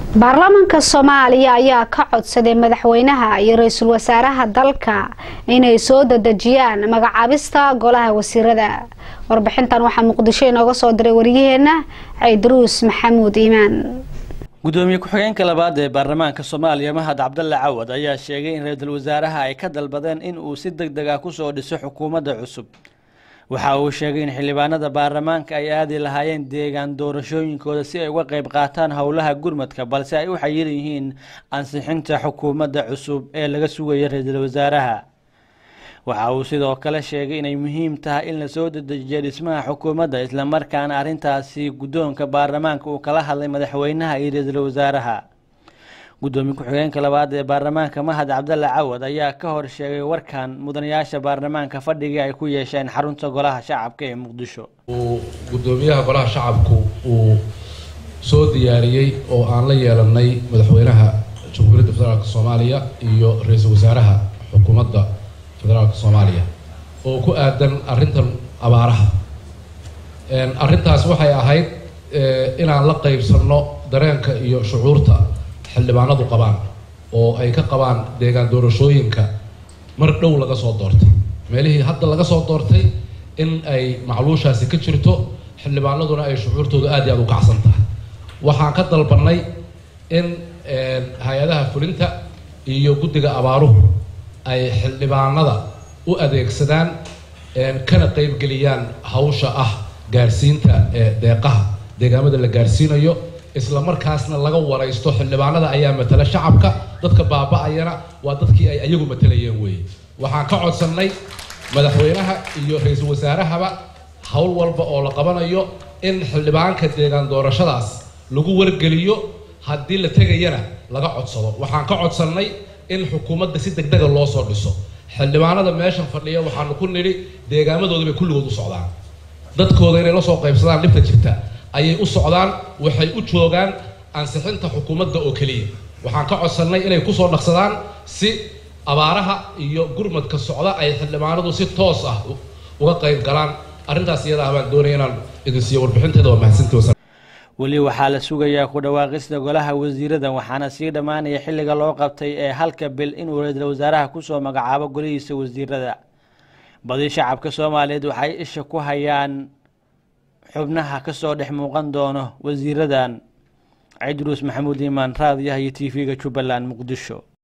baarlamaanka soomaaliya ayaa ka codsaday madaxweynaha iyo ra-iisul wasaaraha dalka inay soo dadejiyaan magacaabista golaha wasiirada warbixintan waxaa muqdisho inooga soo diray waryaheena caydaruus maxamuud iimaan gudoomiye ku-xigeenka labaad ee baarlamaanka soomaaliya mahad cabdalle cawad ayaa sheegay in ra-iisul wasaaraha ay ka dalbadeen in uu si deg deg ah kusoo dhiso xukuumadda cusub waxa uu sheegay in xildhibaanada baarlamaanka ay aadi lahaayeen deegaan doorashooyinkooda si ay uga qayb qaataan howlaha gurmadka balse ay u xayiran yihiin ansixinta xukuumadda cusub ee laga sugaya ra-iisul wasaaraha waxa uu sidoo kale sheegay inay muhiim tahay in lasoo dedejiyo dhismaha xukuumadda islamarkaana arrintaasi guddoonka baarlamaanka uu kala hadlay madaxweynaha iyo ra-iisul wasaaraha gudoomiye ku-xigeenka labaad ee baarlamaanka mahad cabdalle cawad ayaa ka hor sheegay warkan mudanayaasha baarlamaanka fadhigii ay ku yeesheen xarunta golaha shacabka ee muqdisho uu gudoomiyaha golaha shacabku uu soo diyaariyey oo aan la yeelanay madaxweynaha jamhuuriyadda federaalk soomaaliya iyo ra-iisul wasaaraha xukuumadda federaalk soomaaliya oo ku aadan arrintan abaaraha arrintaas waxay ahayd inaan la qaybsanno dareenka iyo shucuurta xildhibaanadu qabaan oo ay ka qabaan deegaan doorashooyinka mar dhow laga soo doortay meelihii hadda laga soo doortay in ay macluushaasi ka jirto xildhibaanaduna ay shucuurtooda aad iyo aad u kacsan tahay waxaan ka dalbanay in hay-adaha fulinta iyo guddiga abaaruhu ay xildhibaanada u adeegsadaan kana qeybgeliyaan hawsha ah gaarsiinta deeqaha deegaamada la gaarsiinayo isla markaasna laga waraysto xildhibaanada ayaa matala shacabka dadka baaba-ayana waa dadkii ay ayagu matalayeen weeye waxaan ka codsannay madaxweynaha iyo ra-iisul wasaarahaba howl walba oo la qabanayo in xildhibaanka deegaan doorashadaas lagu wargeliyo haddii la tegayana laga codsado waxaan ka codsannay in xukuumadda si deg dega loo soo dhiso xildhibaanada meeshan fadhiya waxaanu ku nidhi deegaamadooda bay kulligood u socdaan dadkooda inay la soo qaybsadaan dhibta jirta ayay u socdaan waxay u joogaan ansixinta xukuumadda oo keliya waxaan ka codsannay inay kusoo dhaqsadaan si abaaraha iyo gurmadka socda ay xildhibaanadu si toos ah uga qayb galaan arrintaas iyadaa baan doonaya inaan idin siiyo warbixinteeda waa mahadsantii weli waxaa la sugayaa ku dhawaaqista golaha wasiirada waxaana sii dhammaanaya xilliga loo qabtay ee halka bil inuu ra-iisul wasaaraha kusoo magacaabo golihiisa wasiirada badi shacabka soomaaliyeed waxay isha ku hayaan xubnaha kasoo dhex muuqan doono wasiiradan cidruus maxamuud iimaan raadiyaha iyo t v-ga jubbaland muqdisho